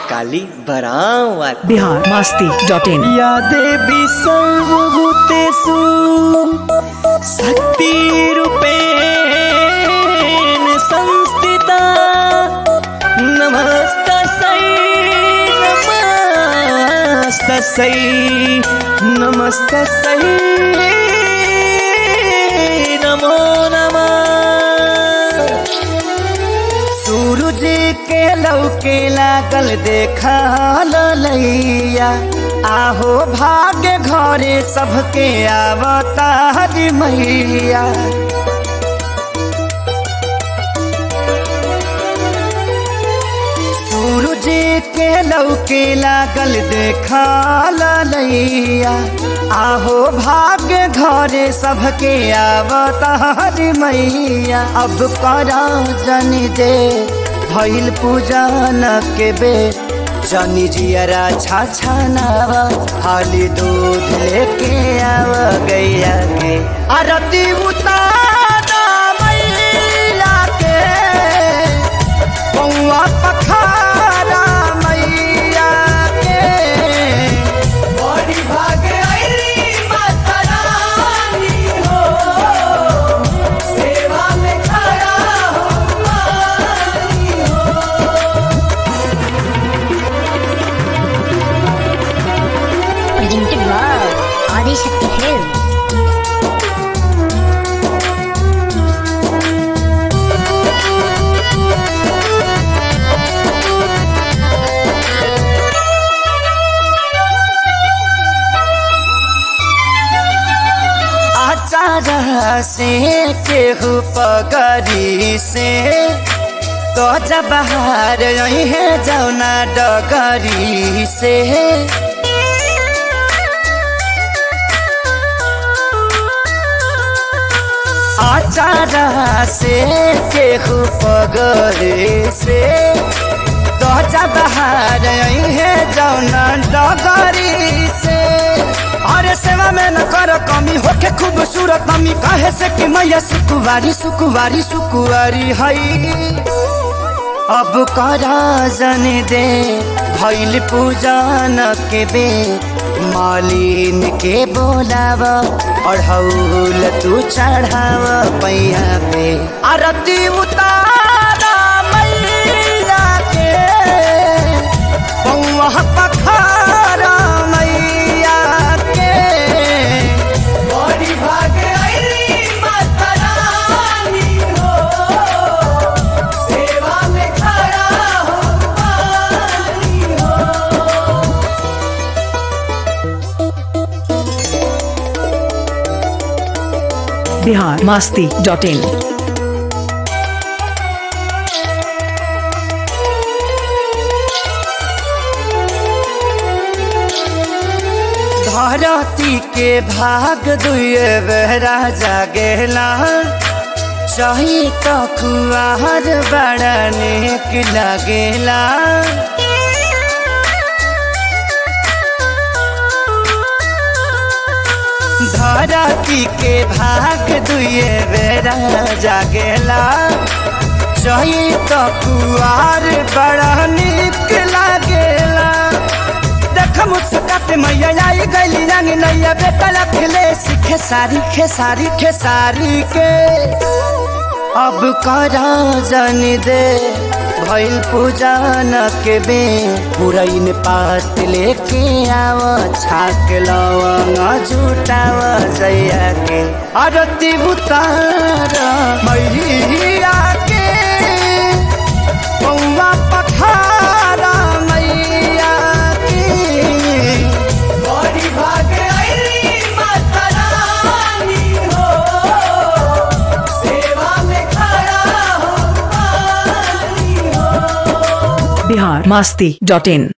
काली बरावा Bihar Masti dot in या देवी सर्वभूतेषु शक्तिरूपेण संस्थिता नमस्तस्यै नमस्तस्यै नमस्तस्यै नमो नमः सूरज के लौके लागल देखा लैया आहो भाग्य घरे सबके आवतार मैया सूरज के लौके लागल देखा लैया आहो भाग्य घरे सबके आवतार मैया अब करा जनी दे भइल पूजन के बे जनी जियरा छा नावा हाली दूध लेके आव गैया के आरती उतारा मैया के पौआ पखारा मैया के बड़ी भागे अइली माता रानी हो सेवा में खड़ा हो मानी presented by Adi Shakti Films. आचार से केहू पगरी से तो जब बाहर है जौना डगरी से आचार से केहू पगरी से तो जब बाहर है जौना डगरी से अरे सेवा में न कर कमी होके खूबसूरत मम्मी कहे से कि मैया सुकुवारी सुकुवारी सुकुवारी हई अब करा जन दे भैल पूजन के बे मालिन के बोलाव और हौल तू चढ़ाव पैया पे आरती उतारा मैया के पौआ पखारा मैया के बड़ी भागे अइली माता रानी हो सेवा में खड़ा हो पानी हो बिहार मास्ती डॉट इन धरती के भाग दुए बेहरा जागेला चाही तो खुआर बड़ा नेक लगेला धरती के भाग दुए बेरा जागेला चाही तो कुआर बड़ा निक लागेला देख मुस्काते मैया आई गली रंग नैया बेटा लखले सीखे सारी खेसारी खेसारी के अब करा जन दे भइल पूजन के बे पुरैन पात लेके आव छाक लवंग जुटाव जैया के आरती उतार मैया के पौवा पखारा मैया की बड़ी भागे अइली माता रानी हो सेवा में खड़ा हो पानी हो बिहार मास्ती डॉट इन